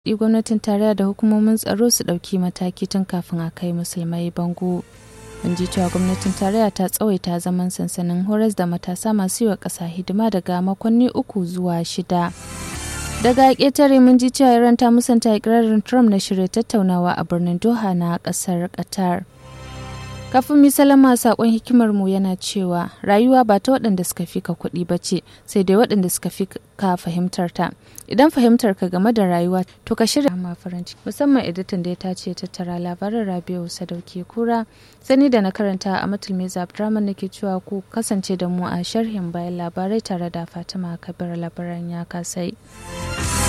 gwamnatin tarayya da hukumomin tsaro su ɗauki mataki tun kafin a kai musulmai bango. Mun ji cewa gwamnatin tarayya ta tsawaita zaman sansanin horas da matasa masu yi wa ƙasa hidima daga makonni uku zuwa shida. Daga ƙetare mun ji cewa Iran ta musanta ikirarin Trump na shirya tattaunawa a birnin Doha na ƙasar Qatar. Kafin mi salama sakon hikimar mu yana cewa rayuwa ba ta waɗanda suka fi ka kuɗi ba ce sai dai waɗanda suka fi ka fahimtar ta. Idan fahimtar ka game da rayuwa to ka shirya ma faranci musamman editan da ya tace tattara labaran Rabiu Sadauki Kura sani da na karanta a Matul Meza Abdurrahman nake cewa ku kasance da mu a sharhin bayan labarai tare da Fatima Kabir labaran ya kasai.